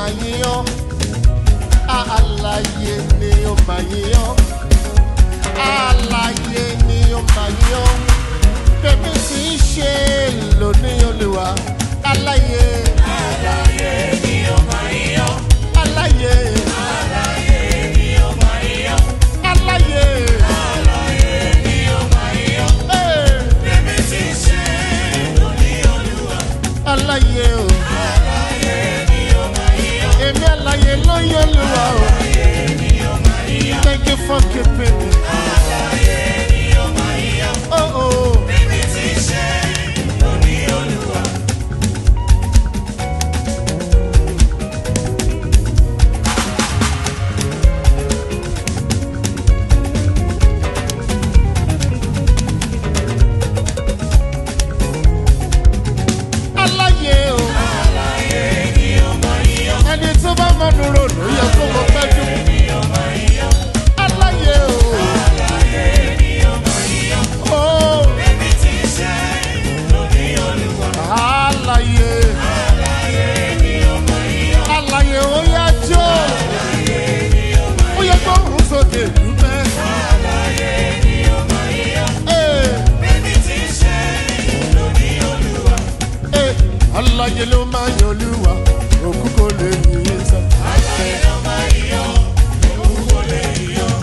máa yíyan àlàyé ni ó máa yíyan àlàyé ni ó máa yíyan bẹ́ẹ̀ sì ń ṣe lónìí olùwà àlàyé Àlàyé ni ó máa yíyan. àlàyé Àlàyé ni ó máa yíyan. àlàyé Àlàyé ni ó máa yíyan. ee, Bẹ́ẹ̀ni tí ń ṣe lóní Olúwa. àlàyé o Àlàyé ni ó máa yíyan. èmi àlàyé ló yẹ olùwà o Àlàyé ni ó máa yíyan. thank you for keeping me. Àlàyé ni ó máa yíyan. Oh, oh. Bẹ́ẹ̀ni tí ń ṣe lóní Olúwa. aláyé o Àlàyé ni ó máa yíyan. ẹni tó bá mọnu rò ló yẹ kó mọ pẹ́jú Ni ó máa yíyan. aláyé o Àlàyé ni ó máa yíyan. o Bẹ́ẹ̀ni tí ń ṣe lóní Olúwa. aláyé Àlàyé ni ó máa yíyan. aláyé ó yá jó ó yẹ kó rún sókè dúpẹ́ Àlàyé ni ó máa yíyan. ee Bẹ́ẹ̀ni tí ń ṣe lóní Olúwa. ee aláyé ló máa yan olúwa òkú kò lè yí sọ. Àlàyé ló máa yíyan. Òun kò lè yíyan.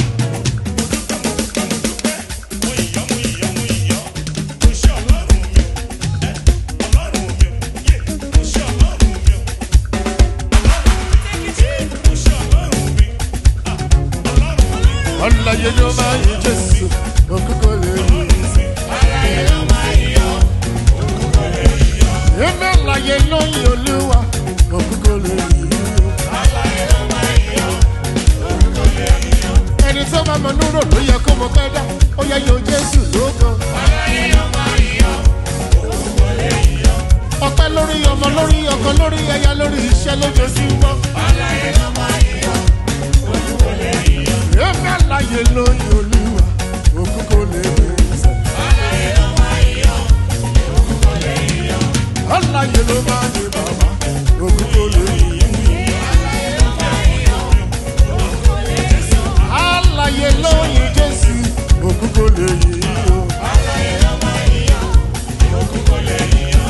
aláyé ló máa yan jésù òkú kò lè yí sọ. Àlàyé ló máa yíyan. Òun kò lè yíyan. èmi aláyé ló yan olúwa òkú kò lè yí sọ. Àlàyé ló máa yíyan. Òun kò lè yíyan. ẹni tó bá mọ núrò ló yẹ kó mọ pẹ́ dá ó yẹ yan jésù lóko. Àlàyé ló máa yíyan. Òun kò lè yíyan. ọpẹ́ lórí ọmọ lórí ọkọ lórí ẹyà lórí iṣẹ́ lójoojúmọ́. Àlàyé ló máa yíyan. Òun kò lè yíyan. èmi àlàyé lóyún olúwa òkú kò lè rí sẹ. Àlàyé ló máa yíyan. Òun kò lè yíyan. àlàyé ló máa ní bàbá òkú kò lè rí. Àlàyé ló máa yíyan. Òun kò lè yíyan. àlàyé lóyún jésù òkú kò lè rí. Àlàyé ló máa yíyan. Òun kò lè yíyan.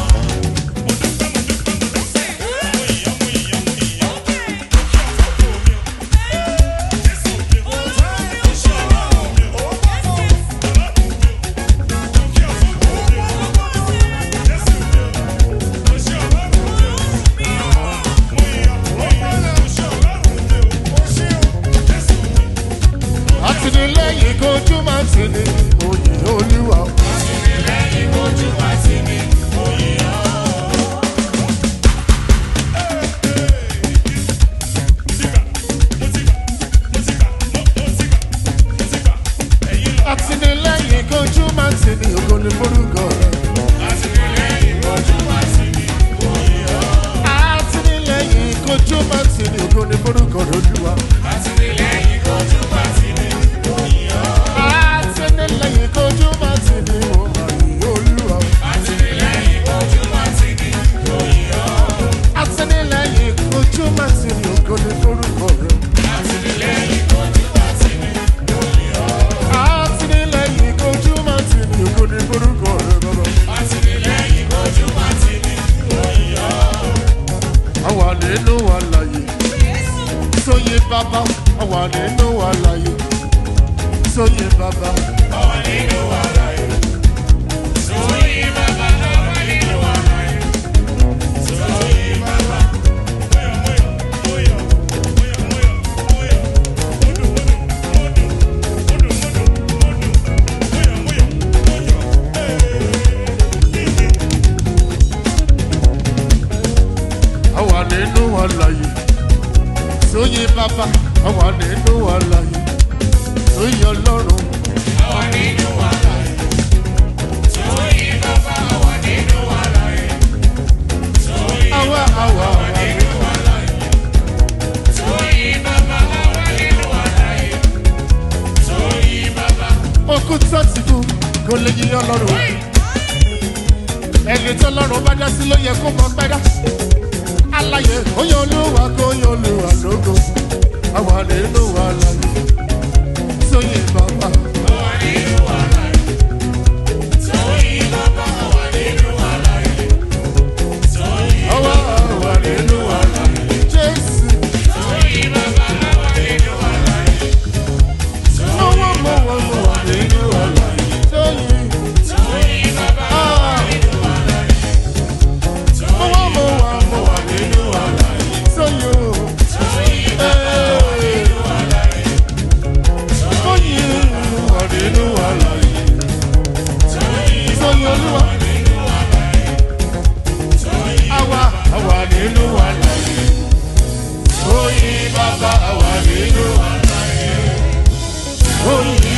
àtìlẹ́yìn kojú máa ti ní òyìn olúwa. Lẹ́yìn ojú wa sí mi, mo yíyan. àtìlẹ́yìn kojú máa ti ní ògo ní forúkọ rẹ̀. Àtìlẹ́yìn ojú wa sí mi, mo yíyan. àtìlẹ́yìn kojú máa ti ní ògo ní forúkọ rẹ̀ olúwa. Àtìlẹ́yìn ojú wa sí mi, mo yíyan. àtìlẹ́yìn kojú máa ti ní òyìn olúwa. Àtìlẹ́yìn ojú wa sí mi, mo yíyan. àtìlẹ́yìn kojú máa ti ní ògo ní forúkọ rẹ̀. Àtìlẹ́yìn ojú wa sí mi, mo yíyan. àtìlẹ́yìn kojú máa ti ní ògo ní forúkọ rẹ̀ bàbá. Àtìlẹ́yìn ojú wa sí mi, mo yíyan. àwa nínú àlàyé sóyè bàbá àwa nínú àlàyé sóyè bàbá Àwa nínú àlàyé. Sóyè bàbá, àwa nínú àlàyé. Sóyè bàbá. àwa nínú àlàyé sóyè bàbá àwa nínú àlàyé sóyè ọlọ́run Àwa nínú àlàyé. Sóyè bàbá, àwa nínú àlàyé. Sóyè àwa àwa àwa nínú àlàyé. Sóyè bàbá, àwa nínú àlàyé. Sóyè bàbá. okú tó ti kú kò lè yí ọlọ́run ẹni tó lọ́run bá dá sí ló yẹ kó mọ pẹ́ dá Aláyé oyè olúwa kó oyè olúwa lógo. Àwa nínú wa láyé. Sóyè bàbá. Àwa àwa nínú wa láyé. Jésù. Mọ̀wọ́ mọ̀wọ́ mọ̀wọ́ nínú wa láyé. Sóyè. Ah. Mọ̀wọ́ mọ̀wọ́ mọ̀wọ́ nínú wa láyé. Sóyè o. Hey. Oyin wà nínú wa láyé. Sóyè olúwa. Àwa àwa nínú wa láyé. Oyin bàbá àwa nínú wa láyé. Oyin